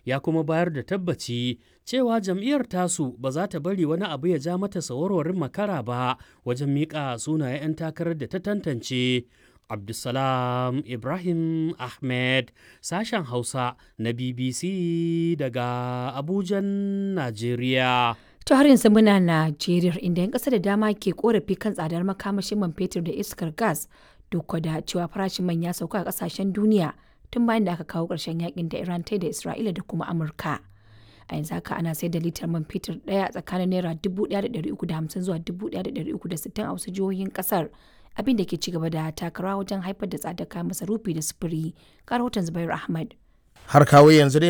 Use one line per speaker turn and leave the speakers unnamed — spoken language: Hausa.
ya kuma bayar da tabbaci cewa jam'iyyar tasu ba za ta bari wani abu ya ja mata sawarwarin makara ba wajen miƙa sunayen 'yan takarar da ta tantance. Abdulsalam Ibrahim Ahmed sashen Hausa na BBC daga Abujan, Najeriya.
To har yanzu muna Najeriya inda 'yan ƙasa da dama ke korafi kan tsadar makamashin man fetur da iskar gas duk da cewa farashin man ya sauka a ƙasashen duniya tun bayan da aka kawo ƙarshen yakin da Iran ta da Isra'ila da kuma Amurka. A yanzu haka ana sayar da litar man fetur ɗaya tsakanin naira 1,350 zuwa 1,360 a wasu jihohin ƙasar abin da ke ci gaba da takarawa wajen haifar da tsadar kayan masarufi da sufuri. Ga rahoton Zubairu Ahmad.
har kawo yanzu dai